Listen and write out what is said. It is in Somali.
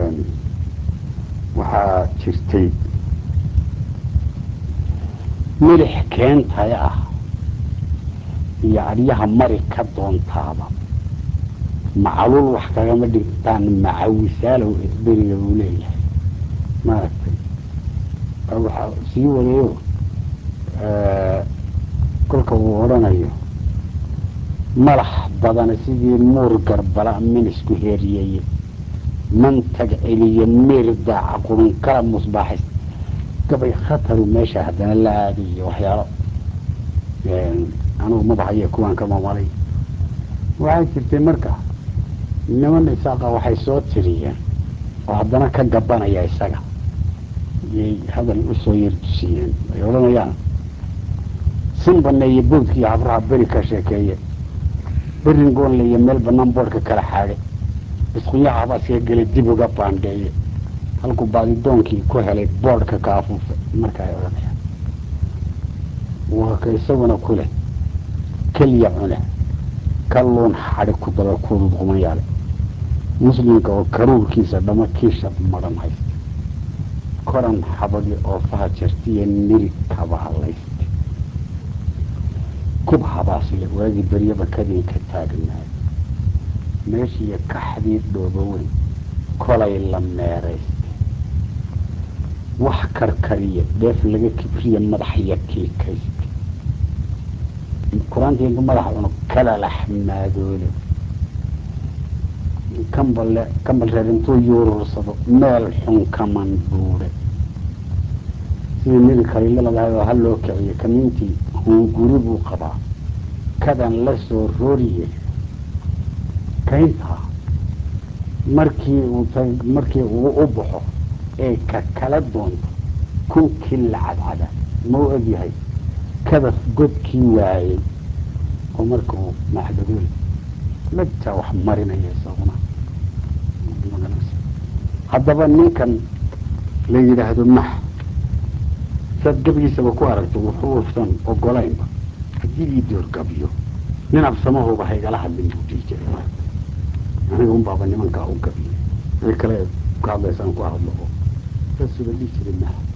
waxaa jirtay milix keentaya ah iyo adyaha mari ka doontaaba macluul wax kagama dhigtaan macawisaalow beriga uu leeyahay maaragtay waxaa sii wadayo kolka uu odhanayo malax badana sidii muur garbala minisku heeriyeye mantag celiye miir daaca qurunkala musbaaxis gabay khataru meesha haddana la aadayo waxyaalo anugu mabahaye kuwaan ka mamalay waxaa jirtay marka niman isaaqa waxay soo tiriyeen oo haddana ka gabanaya isaga yay hadal usoo yartusiyeen ay odhanayaan sin baneeye boodkiiyo habraha beri ka sheekeeye berin goonle iyo meel banaan boodhka kala xaadhe isquyaha habaaska gele dib uga baandheeye halkuu baadidoonkii ku helay boodhka ka afuufe marka ay odhanayaan waa ka isaguna ku leh keliya cune kalluun xadhi ku daba kuudud qumanyaale muslimka oo karuurkiisa dhama kiisha madhan haysta koran xabagi oo faha jartiyo niri kaba hadlaysta kub habaasle waagii beryaba kadinka taagnaay meeshiiyo kaxdii dhoobo weyn kolay la meeraystay wax karkariya dheef laga kibriya madaxya kiikaystay qur-aantii intu madaxa cuno kala laxmaadoole kambale kambal reer intuu yuurursado meel xun kaman dhuure sidii niri kaliiladahay oo haloo kiciye kamintii hunguri buu qabaa kadan la soo rooriye kayntaa markii uu markii uu u baxo ee ka kala doonto kunkii la cadcada ma u egyahay kadas godkii waayey oo marka uu macdadool lagtaa wax marinaya isaguna haddaba ninkan la yidhaahdo max saad gabigiisaba ku aragto wuxuu ufsan ogolaynba haddii ii doorgabiyo nin absamahuba haygala hadlin buu dhihi jiray maarta aniga un baaba nimankaa u gabiye wixii kale ka hadlaysaan ku hadlo oo saasuba dhihi jiray max